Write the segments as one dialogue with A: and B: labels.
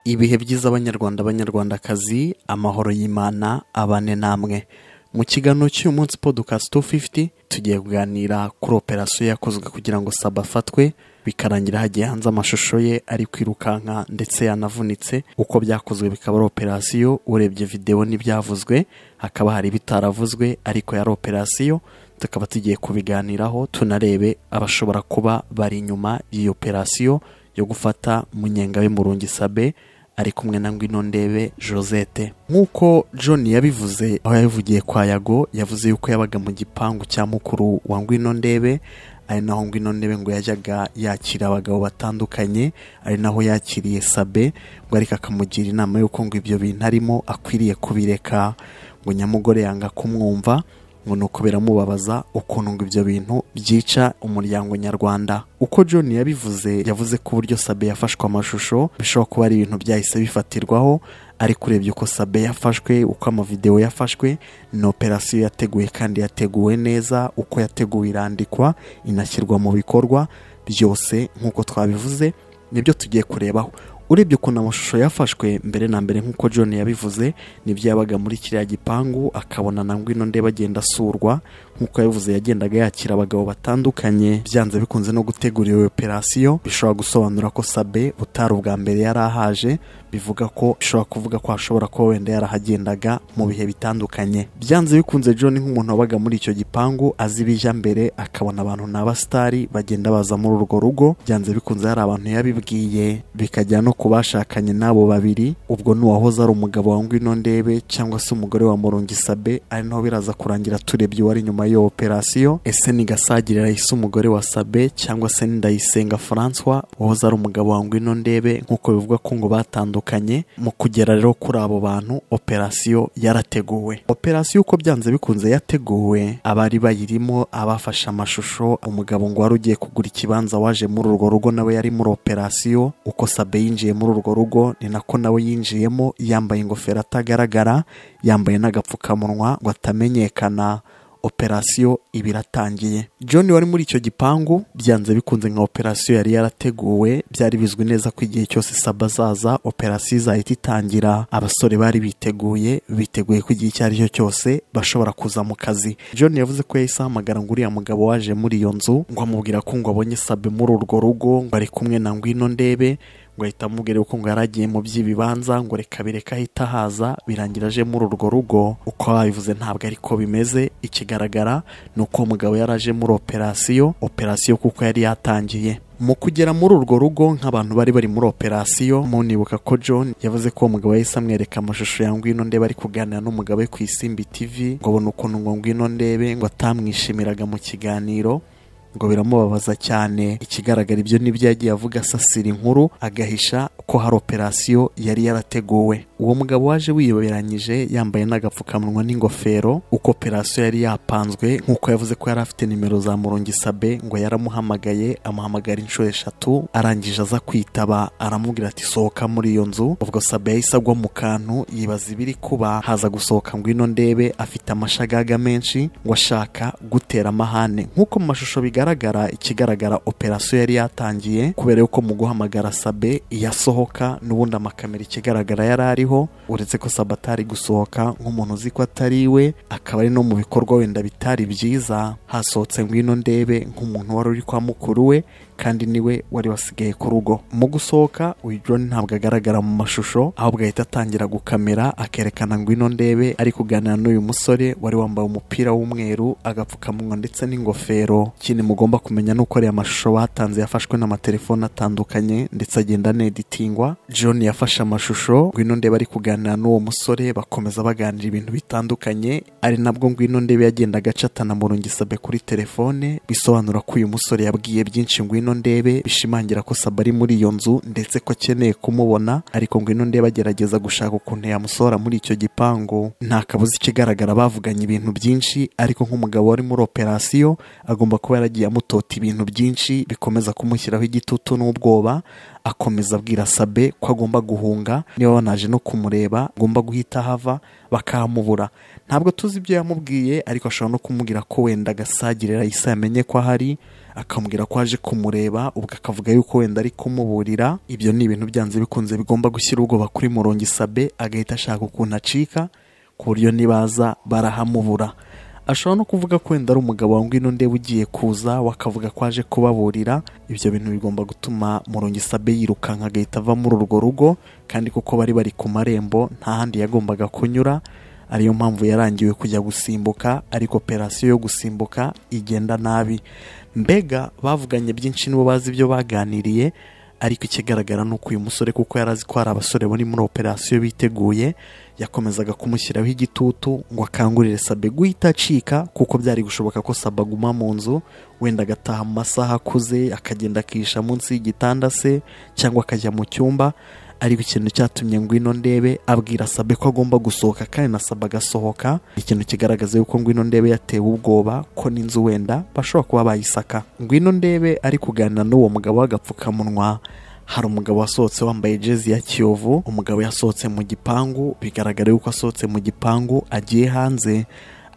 A: ibihe byiza abanyarwanda abanyarwandakazi amahoro y'imana abane namwe mu kiganiro cy'uyu munsi podcast 250 tugiye kuganira kuri operasiyo yakozwe kugira ngo saba afatwe bikarangira hagiye hanze amashusho ye ari kwirukanka ndetse yanavunitse uko byakozwe bikaba ari operasiyo urebye videwo n'ibyavuzwe hakaba hari ibitaravuzwe ariko yari operasiyo tukaba tugiye kubiganiraho tunarebe abashobora kuba bari inyuma y'iyo operasiyo yo gufata munyengabe murungi sabe ari kumwe na ngwino ndebe josette nk'uko john yabivuze aho yabivugiye kwa yago yavuze yuko yabaga mu gipangu cya mukuru wa ngwino ndebe ari naho ngwino ndebe ngo yajyaga yakira abagabo batandukanye ari naho yakiriye sabe ngo ariko akamugira inama y'uko ngo ibyo bintu arimo akwiriye kubireka ngo nyamugore yanga kumwumva ngo ni uko biramubabaza ukuntu ngo ibyo bintu byica umuryango nyarwanda uko john yabivuze yavuze ko uburyo sabe yafashwe amashusho bishobora kuba ari ibintu byahise bifatirwaho ariko urebye uko sabe yafashwe uko amavidewo yafashwe ni operasiyo yateguye kandi yateguwe neza uko yateguwe irandikwa inashyirwa mu bikorwa byose nk'uko twabivuze nibyo tugiye kurebaho urebye ukuntu amashusho yafashwe mbere na mbere nk'uko john yabivuze nibyo yabaga muri kiriya gipangu akabona na ngwino nde bagenda asurwa nk'uko yabivuze yagendaga yakira abagabo batandukanye byanze bikunze no gutegura iyo operasiyo bishobora gusobanura ko sabe utari ubwa mbere yari ahaje bivuga ko bishobora kuvuga ko hashobora kuba wenda yarahagendaga mu bihe bitandukanye byanze bikunze john nk'umuntu wabaga muri icyo gipangu azi ibijya mbere akabona abantu ni abasitari bagenda baza muri urwo rugo byanze bikunze hari abantu yabibwiye bikajya no ku bashakanye n'abo babiri ubwo n'uwahoze ari umugabo wa ngwino ndebe cyangwa se umugore wa murungi sabe ari naho biraza kurangira turebye uwari inyuma nyuma y'iyo operasiyo ese ni gasagire rahise umugore wa sabe cyangwa se ni ndayisenga francois wahoze ari umugabo wa ngwino ndebe nk'uko bivuga ko ngo batandukanye mu kugera rero kuri abo bantu operasiyo yarateguwe operasiyo uko byanze bikunze yateguwe abari bayirimo abafashe amashusho umugabo ngo wari ugiye kugura ikibanza waje muri urwo rugo nawe yari muri operasiyo uko sabe yinjiye muri urwo rugo ni nako nawe yinjiyemo yambaye ingofero atagaragara yambaye n'agapfukamunwa ngo atamenyekana operasiyo iba iratangiye john wari muri icyo gipangu byanze bikunze nka operasiyo yari yarateguwe byari bizwi neza ko igihe cyose saba azaza operasiyo izahita itangira abasore bari biteguye biteguye ko igihe icyo ari cyo cyose bashobora kuza mu kazi john yavuze ko yahise ahamagara ngo uriya mugabo waje muri iyo nzu ngo amubwira ko ngo abonye sabe muri urwo rugo ngo ari kumwe na ngwino ndebe ngo ahita amubwira ko ngo yaragiye mu by'ibibanza ngo reka bireka ahita haza birangira aje muri urwo rugo uko babivuze ntabwo ariko bimeze ikigaragara ni uko umugabo yari aje muri operasiyo operasiyo kuko yari yatangiye mu kugera muri urwo rugo nk'abantu bari bari muri operasiyo munibuka ko john yavuze ko uwo mugabo yahise amwereka amashusho ya ngwino ndebe ari kuganira n'umugabo we ku isimbi tv ngo abone ukuntu ngo ngwino ndebe ngo atamwishimiraga mu kiganiro ngo biramubabaza cyane ikigaragara ibyo nibyo yagiye avuga asasira inkuru agahisha ko hari operasiyo yari yarateguwe uwo mugabo waje wiyoberanyije yambaye n'agapfukamunwa n'ingofero uko operasiyo yari yapanzwe nk'uko yavuze ko yari afite nimero za murongi sabe ngo yaramuhamagaye amuhamagara inshuro eshatu arangije aza kwitaba aramubwira ati sohoka muri iyo nzu ubwo sabe yahise agwa mu kantu yibaza ibiri kuba haza gusohoka ngwino ndebe afite amashagaga menshi ngo ashaka gutera amahane nk'uko mu mashusho bigaragara bigaragara ikigaragara operasiyo yari yatangiye kubera yuko mu guhamagara sabe iyasohoka n'ubundi amakamera ikigaragara yari ariho uretse ko sabe atari gusohoka nk'umuntu uzi ko atari iwe akaba ari no mu bikorwa wenda bitari byiza hasohotse ngwino ndebe nk'umuntu wari uri kwa mukuru we kandi niwe wari wasigaye ku rugo mu gusohoka uyu john ntabwo agaragara mu mashusho ahubwo ahita atangira gukamera akerekana ngwino ndebe ari kuganira n'uyu musore wari wambaye umupira w'umweru agapfukamunwa ndetse n'ingofero ikindi mu mugomba kumenya nuko ariya mashusho batanze yafashwe n'amatelefone atandukanye ndetse agenda aneditingwa john yafashe amashusho ngwino ndebe ari kuganira n'uwo musore bakomeza baganira ibintu bitandukanye ari nabwo ngwino ndebe yagenda agacatana mu rungisabe kuri telefone bisobanura ko uyu musore yabwiye byinshi ngwino ndebe bishimangira ko saba ari muri iyo nzu ndetse ko akeneye kumubona ariko ngwino ndebe agerageza gushaka ukuntu yamusohora muri icyo gipangu nta kabuza ikigaragara bavuganye ibintu byinshi ariko nk'umugabo wari muri operasiyo agomba kuba yaragiye amutota ibintu byinshi bikomeza kumushyiraho igitutu n'ubwoba akomeza abwira sabe ko agomba guhunga niba banaje no kumureba agomba guhita ahava bakahamubura ntabwo tuzi ibyo yamubwiye ariko ashobora no kumubwira ko wenda agasagirira rayisa yamenye ko ahari akamubwira ko aje kumureba ubwo akavuga yuko wenda ari kumuburira ibyo ni ibintu byanze bikunze bigomba gushyira ubwoba kuri murongi sabe agahita ashaka ukuntu acika ku buryo nibaza barahamubura ashobora no kuvuga ko wenda ari umugabo wanga ino ndeba ugiye kuza wakavuga ko aje kubaburira ibyo bintu bigomba gutuma murongi sabe yirukanka agahita ava muri urwo rugo kandi kuko bari bari ku marembo nta handi yagombaga kunyura ariyo mpamvu yarangiwe kujya gusimbuka ariko operasiyo yo gusimbuka igenda nabi mbega bavuganye byinshi nibo bazi ibyo baganiriye ariko ikigaragara ni uko uyu musore kuko yari azi ko hari abasore bari muri operasiyo biteguye yakomezaga kumushyiraho igitutu ngo akangurire sabe guhita acika kuko byari gushoboka ko sabe aguma mu nzu wenda agataha mu masaha akuze akagenda akihisha munsi y'igitanda se cyangwa akajya mu cyumba ariko ikintu cyatumye ngwino ndebe abwira sabe ko agomba gusohoka kandi na sabe agasohoka ikintu kigaragaza yuko ngwino ndebe yatewe ubwoba ko n'inzu wenda bashobora kuba bayisaka ngwino ndebe ari kuganira n'uwo mugabo w'agapfukamunwa hari umugabo wasohotse wambaye jezi ya kiyovu umugabo yasohotse mu gipangu bigaragara yuko asohotse mu gipangu agiye hanze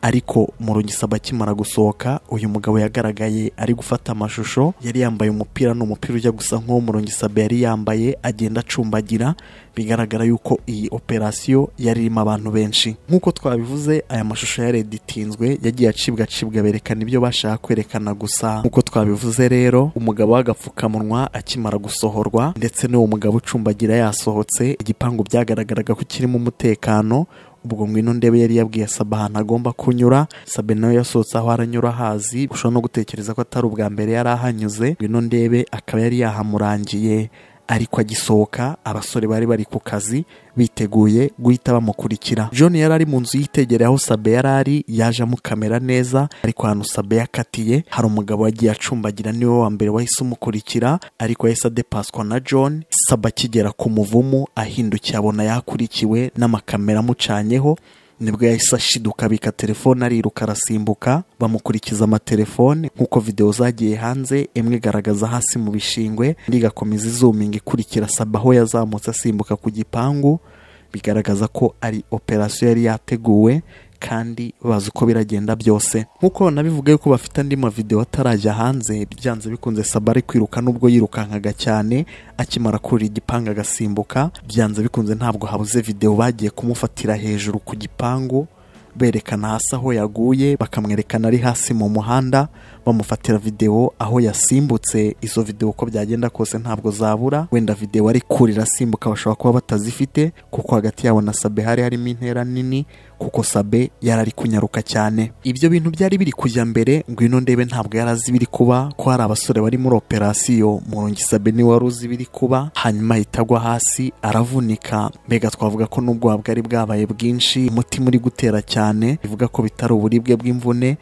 A: ariko murugisaba akimara gusohoka uyu mugabo yagaragaye ari gufata amashusho yari yambaye umupira ni umupira ujya gusa nk'uwo murugisaba yari yambaye agenda acumbagira bigaragara yuko iyi operasiyo yari irimo abantu benshi nk'uko twabivuze aya mashusho yareditinzwe yagiye acibwa acibwa berekana ibyo bashaka kwerekana gusa nk'uko twabivuze rero umugabo w'agapfukamunwa akimara gusohorwa ndetse n'uwo mugabo ucumbagira yasohotse igipangu byagaragaraga ko kirimo umutekano ubwo ngwino ndebe yari yabwiye sabe ahantu agomba kunyura sabe nawe yasohotse aho aranyura hazi ushobora no gutekereza ko atari ubwa mbere yari ahanyuze ngwino ndebe akaba yari yahamurangiye ariko agisohoka abasore bari bari ku kazi biteguye guhita bamukurikira john yari ari mu nzu yitegereye aho sabe yari ari yaje amukamera neza ariko ahantu sabe yakatiye hari umugabo wagiye acumbagira niwe wa mbere wahise umukurikira ariko yahise adepaswa na john sabe akigera ku muvumu ahindukiye abona yakurikiwe n'amakamera amucanyeho nibwo yahise ashiduka abika telefone ariruka arasimbuka bamukurikiza amatelefone nk'uko videwo zagiye hanze imwe igaragaza hasi mu bishingwe indi igakomeza izuminga ikurikira saba aho yazamutse asimbuka ku gipangu bigaragaza ko ari operasiyo yari yateguwe kandi bazi uko biragenda byose nk'uko banabivuga yuko bafite andi mavidewo atarajya hanze byanze bikunze saba ari kwiruka n'ubwo yirukankaga cyane akimara kurira igipangu agasimbuka byanze bikunze ntabwo habuze videwo bagiye kumufatira hejuru ku gipangu berekana hasi aho yaguye bakamwerekana ari hasi mu muhanda bamufatira videwo aho yasimbutse izo videwo uko byagenda kose ntabwo zabura wenda videwo ari kurira asimbuka bashobora kuba batazifite kuko hagati yabo na sabe hari harimo intera nini kuko sabe yari ari kunyaruka cyane ibyo bintu byari biri kujya mbere ngwino ndebe ntabwo yari azi ibiri kuba ko hari abasore bari muri operasiyo murongi sabe niwe wari uzi ibiri kuba hanyuma ahita agwa hasi aravunika mbega twavuga ko n'ubwoba bwari bwabaye bwinshi umutima uri gutera cyane bivuga ko bitari uburibwe bw'imvune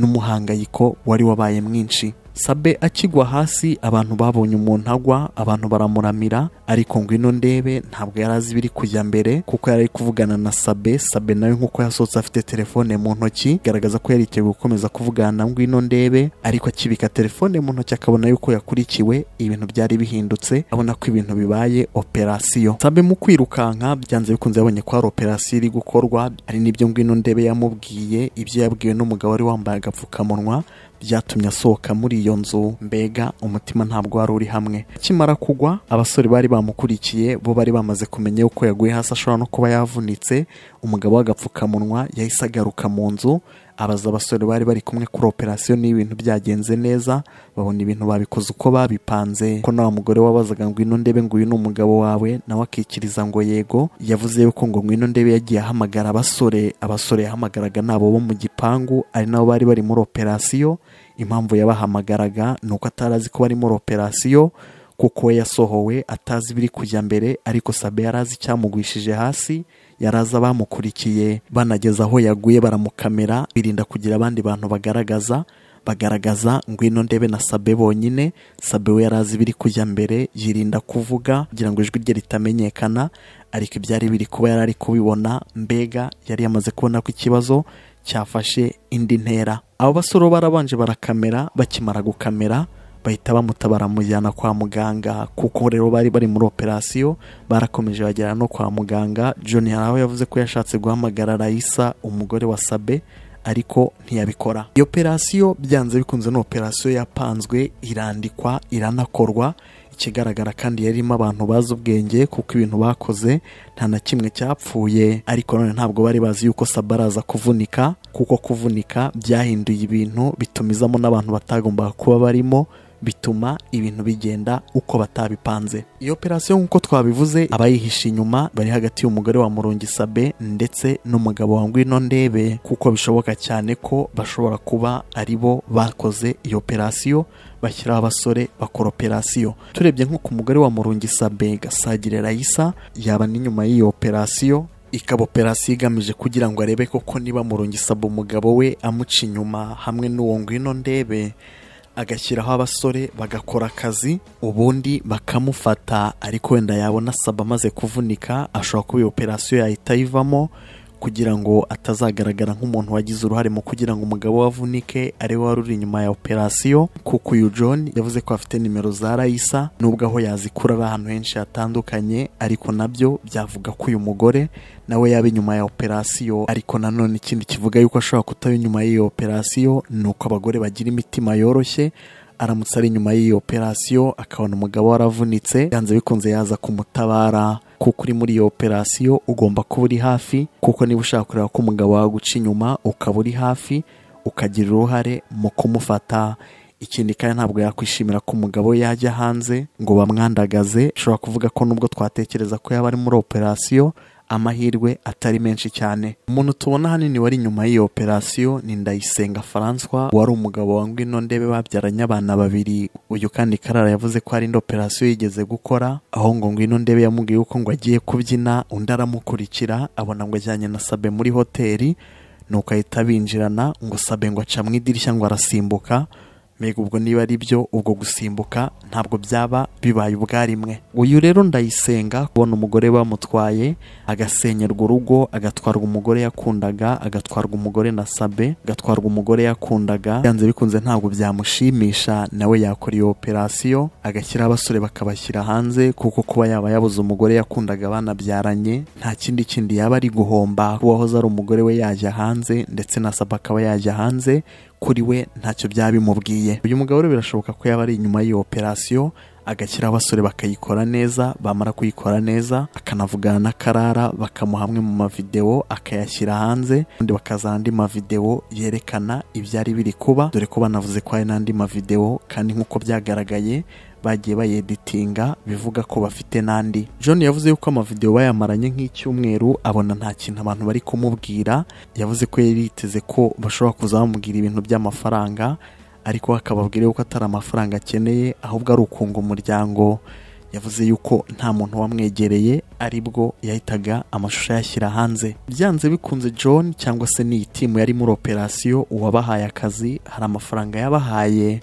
A: n'umuhangayiko wari wabaye mwinshi sabe akigwa hasi abantu babonye umuntu agwa abantu baramuramira ariko ngwino ndebe ntabwo yari azi ibiri kujya mbere kuko yari ari kuvugana na sabe sabe nawe nk'uko yasohotse afite telefone mu ntoki garagaza ko yari gukomeza kuvugana na ngwino ndebe ariko akibika telefone mu ntoki akabona yuko yakurikiwe ibintu byari bihindutse abona ko ibintu bibaye operasiyo sabe mu kwirukanka byanze bikunze yabonye ko hari operasiyo iri gukorwa ari n'ibyo ngwino ndebe yamubwiye ibyo yabwiwe n'umugabo wari wambaye agapfukamunwa byatumye asohoka muri iyo nzu mbega umutima ntabwo wari uri hamwe akimara kugwa abasore bari bamukurikiye bo bari bamaze kumenya yuko yaguye hasi ashobora no kuba yavunitse umugabo w'agapfukamunwa yahise agaruka mu nzu abaza abasore bari bari kumwe kuri operasiyo niba ibintu byagenze neza babona ibintu babikoze uko babipanze ko nawe mugore wabazaga ngo ino ndebe ngo uyu ni umugabo wawe nawe akikiriza ngo yego yavuze yuko ngo ngwino ndebe yagiye ahamagara abasore abasore yahamagaraga ni abo bo mu gipangu ari nabo bari bari muri operasiyo impamvu yabahamagaraga ni uko atari azi ko bari muri operasiyo kuko we yasohowe atazi ibiri kujya mbere ariko sabe yari azi icyamugwishije hasi yari azi abamukurikiye banageze aho yaguye baramukamera birinda kugira abandi bantu bagaragaza bagaragaza ngwino ndebe na sabe bonyine sabe we yari azi ibiri kujya mbere yirinda kuvuga kugira ngo ijwi rye ritamenyekana ariko ibyari biri kuba yari ari kubibona mbega yari yamaze kubona ko ikibazo cyafashe indi ntera abo basore barabanje barakamera bakimara gukamera bahita bamutabara bamujyana kwa muganga kuko rero bari bari muri operasiyo barakomeje bagera no kwa muganga John hari aho yavuze ko yashatse guhamagara Raisa umugore wa Sabe ariko ntiyabikora iyo operasiyo byanze bikunze ni operasiyo yapanzwe irandikwa iranakorwa ikigaragara kandi yarimo abantu bazi ubwenge kuko ibintu bakoze nta na kimwe cyapfuye ariko none ntabwo bari bazi yuko saba araza kuvunika kuko kuvunika byahinduye ibintu bituma izamo n'abantu batagombaga kuba barimo bituma ibintu bigenda uko batabipanze iyo operasiyo nk'uko twabivuze abayihishe inyuma bari hagati y'umugore wa Murungi Sabe ndetse n'umugabo wa Ngwino Ndebe kuko bishoboka cyane ko bashobora kuba ari bo bakoze iyo operasiyo bashyiraho abasore bakora operasiyo turebye nko ku mugore wa Murungi Sabe Gasagire Raisa yaba n'inyuma y'iyo operasiyo ikaba operasiyo igamije kugira ngo arebe koko niba Murungi Sabe umugabo we amuca inyuma hamwe n'uwo Ngwino Ndebe agashyiraho abasore bagakora akazi ubundi bakamufata ariko wenda yabona saba amaze kuvunika ashobora kuba iyo operasiyo yahita ayivamo kugira ngo atazagaragara nk'umuntu wagize uruhare mu kugira ngo umugabo we avunike ari we wari uri inyuma ya operasiyo kuko uyu John yavuze ko afite nimero za Raisa nubwo aho yazikura ari ahantu henshi hatandukanye ariko nabyo byavuga ko uyu mugore nawe yaba inyuma ya operasiyo ariko nanone ikindi kivuga yuko ashobora kutaba inyuma y'iyo operasiyo ni uko abagore bagira imitima yoroshye aramutse ari inyuma y'iyo operasiyo akabona umugabo waravunitse byanze bikunze yaza kumutabara kuko uri muri iyo operasiyo ugomba kuba uri hafi kuko niba ushaka kureba ko umugabo waguca inyuma ukaba uri hafi ukagira uruhare mu kumufata ikindi kandi ntabwo yakwishimira ko umugabo we yajya hanze ngo bamwandagaze ushobora kuvuga ko nubwo twatekereza ko yaba ari muri operasiyo amahirwe atari menshi cyane umuntu tubona ahanini wari inyuma y'iyo operasiyo ni ndayisenga francois wari umugabo wa ngwino ndebe babyaranye abana babiri uyu kandi karara yavuze ko hari indi operasiyo yigeze gukora aho ngo ngwino ndebe yamubwiye yuko ngo agiye kubyina undi aramukurikira abona ngo ajyanye na sabe muri hoteli nuko ahita binjirana ngo sabe ngo aca mu idirishya ngo arasimbuka mbega ubwo niba ari byo ubwo gusimbuka ntabwo byaba bibaye ubwarimwe uyu rero ndayisenga kubona umugore bamutwaye agasenyerwa urugo agatwarwa umugore yakundaga agatwarwa umugore na sabe agatwarwa umugore yakundaga byanze bikunze ntabwo byamushimisha nawe yakora iyo operasiyo agashyiraho abasore bakabashyira hanze kuko kuba yaba yabuze umugore yakundaga banabyaranye nta kindi kindi yaba ari guhomba kuba wahoze ari umugore we yajya hanze ndetse na sabe akaba yajya hanze kuri we ntacyo byaba bimubwiye uyu mugabo rero birashoboka ko yaba ari inyuma y'iyo operasiyo agashyiraho abasore bakayikora neza bamara kuyikora neza akanavugana na karara bakamuha amwe mu mavidewo akayashyira hanze ubundi bakaza andi mavidewo yerekana ibyari biri kuba dore ko banavuze ko hari n'andi mavidewo kandi nk'uko byagaragaye bagiye bayeditinga bivuga ko bafite n'andi john yavuze yuko amavidewo bayamaranye nk'icyumweru abona nta kintu abantu bari kumubwira yavuze ko yari yiteze ko bashobora kuza bamubwira ibintu by'amafaranga ariko akababwira yuko atari amafaranga akeneye ahubwo ari ukunga umuryango yavuze yuko nta muntu wamwegereye aribwo yahitaga amashusho ayashyira hanze byanze bikunze john cyangwa se n'iyi timu yari muri operasiyo uwabahaye akazi hari amafaranga yabahaye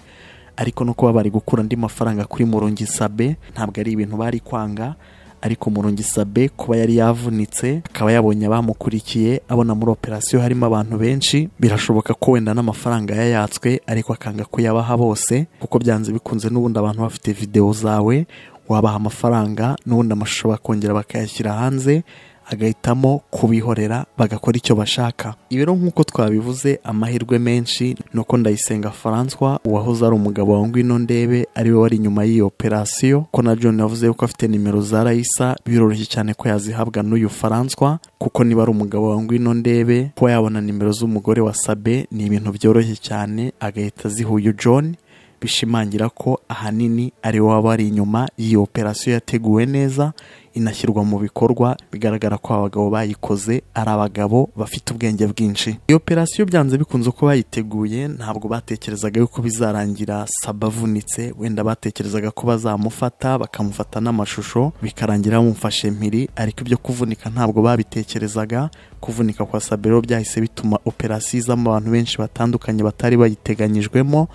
A: ariko no kuba bari gukura andi mafaranga kuri murungi sabe ntabwo ari ibintu bari kwanga ariko murungi sabe kuba yari yavunitse akaba yabonye abamukurikiye abona muri operasiyo harimo abantu benshi birashoboka ko wenda n'amafaranga yayatswe ariko akanga kuyabaha bose kuko byanze bikunze n'ubundi abantu bafite videwo zawe wabaha amafaranga n'ubundi amashusho bakongera bakayashyira hanze agahitamo kubihorera bagakora icyo bashaka ibiro nk'uko twabivuze amahirwe menshi ni uko ndayisenga francois uwahoze ari umugabo wa ngwino ndebe ari we wari inyuma y'iyo operasiyo ko na john yavuze ko afite nimero za rayisa biroroshye cyane ko yazihabwa n'uyu francois kuko niba ari umugabo wa ngwino ndebe kuba yabona nimero z'umugore wa sabe ni ibintu byoroshye cyane agahita aziha uyu john bishimangira ko ahanini ari wowe waba ari inyuma y'iyo operasiyo yateguwe neza inashyirwa mu bikorwa bigaragara ko abagabo bayikoze ari abagabo bafite ubwenge bwinshi iyo operasiyo byanze bikunze ko bayiteguye ntabwo batekerezaga yuko bizarangira saba avunitse wenda batekerezaga ko bazamufata bakamufata n'amashusho bikarangira bamufashe mpiri ariko ibyo kuvunika ntabwo babitekerezaga kuvunika kwa sabe rero byahise bituma operasiyo izamo abantu benshi batandukanye batari bayiteganyijwemo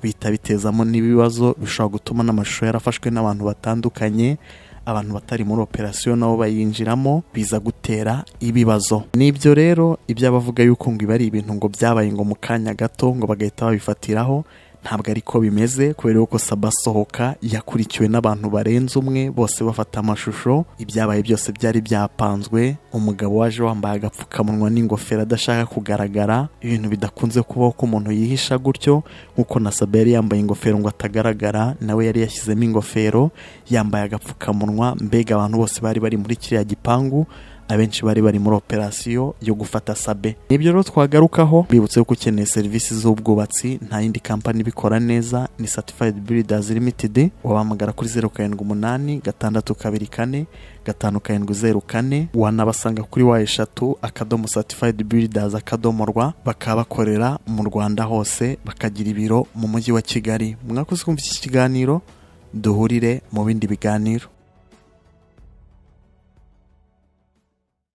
A: bihita bitezamo n'ibibazo bishobora gutuma n'amashusho yarafashwe n'abantu batandukanye abantu batari muri operasiyo nabo bayinjiramo biza gutera ibibazo n'ibyo rero ibyo abavuga yuko ngo iba ari ibintu ngo byabaye ngo mu kanya gato ngo bagahita babifatiraho ntabwo ariko bimeze kubera yuko saba asohoka yakurikiwe n'abantu barenze umwe bose bafata amashusho ibyabaye byose byari byapanzwe umugabo waje wambaye agapfukamunwa n'ingofero adashaka kugaragara ibintu bidakunze kubaho ko umuntu yihisha gutyo nk'uko na saba yari yambaye ingofero ngo atagaragara nawe yari yashyizemo ingofero yambaye agapfukamunwa mbega abantu bose bari bari muri kiriya gipangu abenshi bari bari muri operasiyo yo gufata sabe nibyo rero twagarukaho bibutse yuko ukeneye serivisi z'ubwubatsi nta yindi kampani ibikora neza ni satifayidi biridazi limitedi wabahamagara kuri zeru karindwi umunani gatandatu kabiri kane gatanu karindwi zeru kane wanabasanga kuri wa eshatu akadomo satifayidi biridazi akadomo rwa bakaba bakorera mu rwanda hose bakagira ibiro mu mujyi wa kigali mwakoze kumva iki kiganiro duhurire mu bindi biganiro